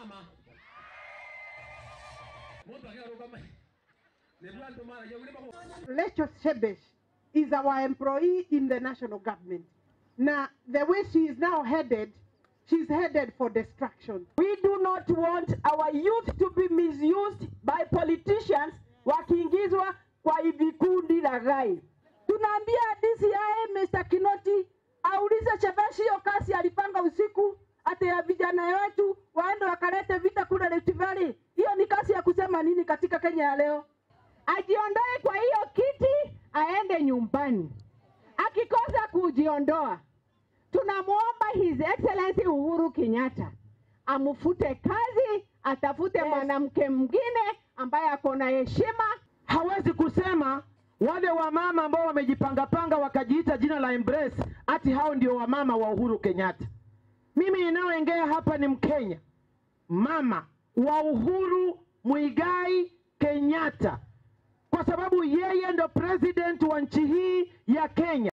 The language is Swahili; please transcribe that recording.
mama muntu akiarugama nibwo andu maragia uri bako Rachel Shebesh is our employee in the national government. Now, the way she is now headed, she's headed for destruction. We do not want our youth to be misused by politicians wakiingizwa kwa vikundi laghai. Tunaambia DCI Mr. Kinoti aulize Shebesh hiyo kazi alipanga usiku ati ya vijana wetu waende wakalete vita kule Rift Valley. Hiyo ni kazi ya kusema nini katika Kenya ya leo? ajiondoe kwa hiyo kiti aende nyumbani. Akikosa kujiondoa, tunamwomba His Excellency Uhuru Kenyatta amfute kazi, atafute mwanamke mwingine ambaye ako na heshima. hawezi kusema wale wamama ambao wamejipangapanga wakajiita jina la Embrace ati hao ndio wamama wa Uhuru Kenyatta. Mimi ninayoongea hapa ni Mkenya, mama wa Uhuru Muigai Kenyatta, kwa sababu yeye ndo president wa nchi hii ya Kenya.